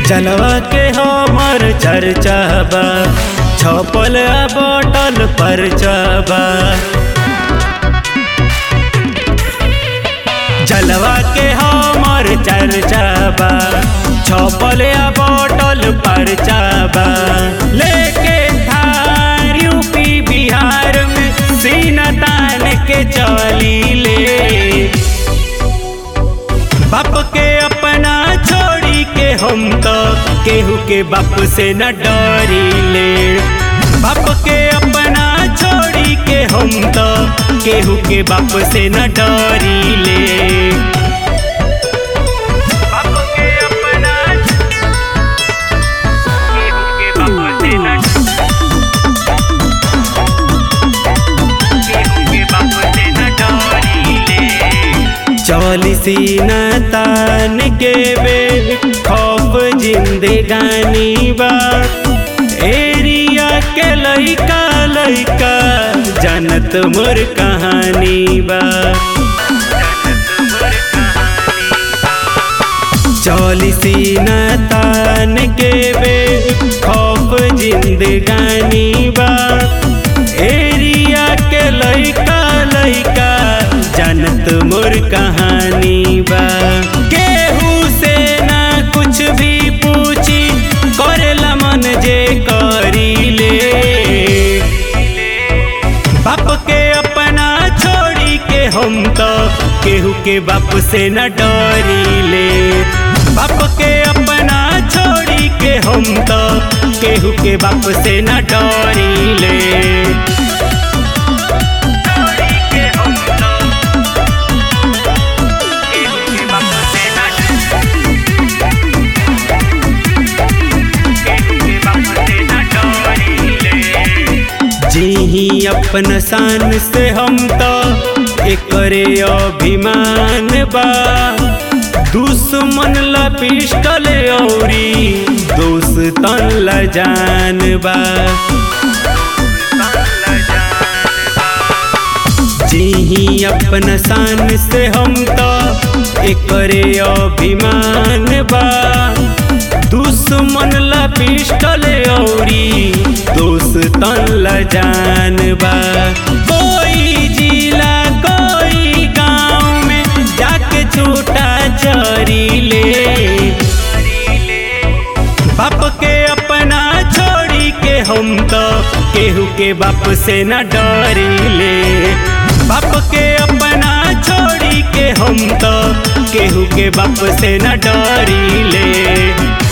जलवा के हमर चर्चा बा छपल बटल पर बा जलवा के हमर चर्चा बा छपल बटल पर बा लेके थार यूपी बिहार में सीना तान के चली ले बाप के अपना छोड़ी के हम तो केहू के बाप से न डरी ले बाप के अपना छोड़ी के हम तो केहू के बाप से न डरी ले बाप के अपना केहू के बाप से न केहू के बाप से न डरी ले चौलिसी न तान के बे खौफ जिंदगानी बा एरिया के लइका लइका जानत मोर कहानी बा चौलिसी न तान के बे खौफ जिंदगानी बा एरिया के लइका लइका जानत मोर कहानी बा केहू से ना कुछ भी पूछी करेला मन जे करी ले बाप के अपना छोड़ी के हम तो केहू के बाप से न डरी ले बाप के अपना छोड़ी के हम तो केहू के बाप से न डरी ले जी अपन शान से हम तो एकरे अभिमान बा दुश्मन ला पिस्टल औरी दोस्तन ला जान बा जी अपन शान से हम तो एकरे अभिमान बा दुश्मन ला पिस्टल औरी दोस्तन ला जान बा कोई जिला कोई गांव में जाके छूटा चरी ले बाप के अपना छोड़ी के हम तो केहू के बाप से न डरी ले बाप के अपना छोड़ी के हम तो केहू के बाप से न डरी ले